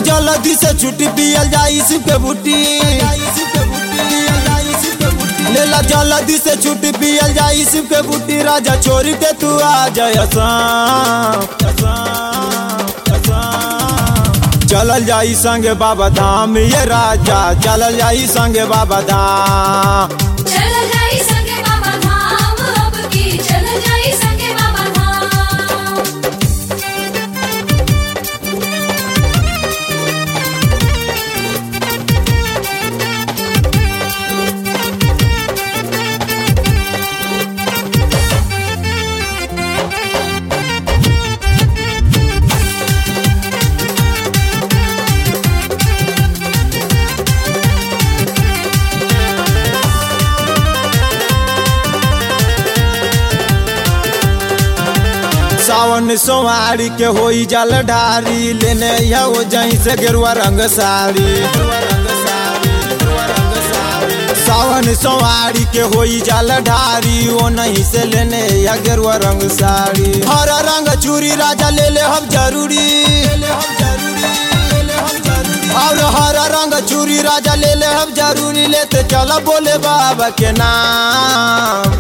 जल्दी से छुट्टी पियल जाई शिव के बूटी लेला जल्दी से छुट्टी पियल जाई शिव के बूटी राजा छोरी के तू आ जाय असाम, असाम, असाम। चलल जाई संगे बाबा धाम ये राजा चलल जाई संगे बाबा धाम चल जाई संगे बाबा धाम अब की चल जाई संगे बाबा धाम सावन सोमारी के होई जल ढारी लेने यो जहीं से गेरुआ रंग साड़ी सावन सोमारी के होई जल ढारी वो नहीं से लेने या गेरुआ रंग साड़ी हरा रंग चूरी राजा ले ले हम जरूरी और हरा रंग चूरी राजा ले ले हम जरूरी लेते चला बोले बाबा के नाम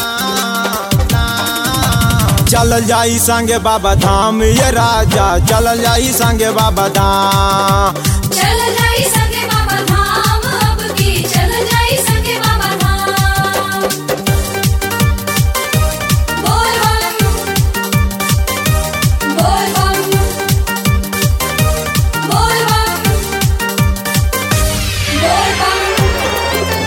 चलल जाई संगे बाबा धाम ये राजा चलल जाई संगे बाबा धाम चल जाई संगे बाबा धाम अब की चल जाई संगे बाबा धाम बोल बम बोल बम बोल बम बोल बम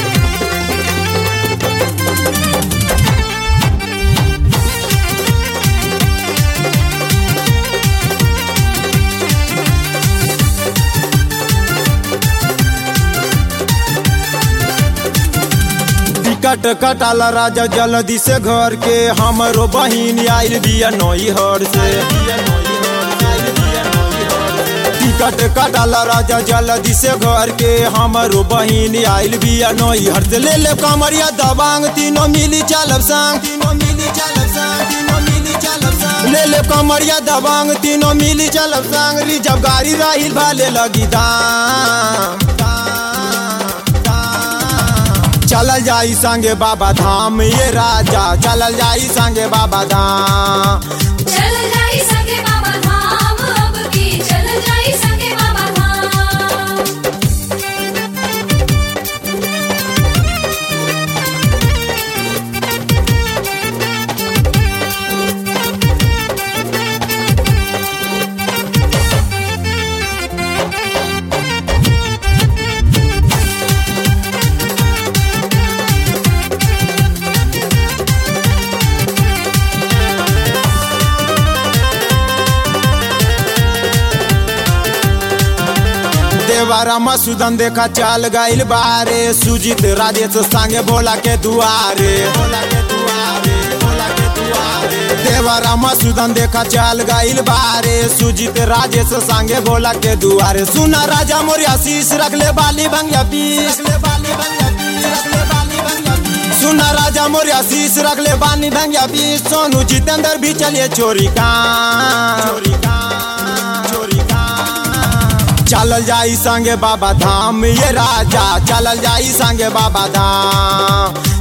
टिकट कटाला राजा जल्दी से घर के हमरो बहिन आइल बिया नई हर से टिकट कटाला राजा जल्दी से घर के हमरो बहिन आइल बिया नई हर से ले ले कमरिया दबांग तीनों मिली चलब संग तीनों मिली चलब संग तीनों मिली चलब संग ले ले कमरिया दबांग तीनों मिली चलब संग रिजब गाड़ी राहिल भाले लगी दाम दाम, दाम। चलल जाई संगे बाबा धाम ये राजा चलल जाई संगे बाबा धाम चल जाई संगे बाबा धाम अब की चल जाई संगे बाबा धाम देवारा मसूदन देखा चल गइल बारे सुजीत राजेश संगे भोला के दुआरे भोला के दुआरे भोला के दुआरे देवारा मसूदन देखा चल गइल बारे सुजीत राजेश संगे भोला के दुआरे सुना राजा मोर आशीष रख ले बाली भंगिया पीस ले बाली भंगिया पीस रख ले बाली भंगिया पीस सुना राजा मोर आशीष रख ले बाली भंगिया पीस सोनू जितेंद्र भी चलिए चोरी का चोरी का चोरी का चलल जाई संगे बाबा धाम ये राजा चलल जाई संगे बाबा धाम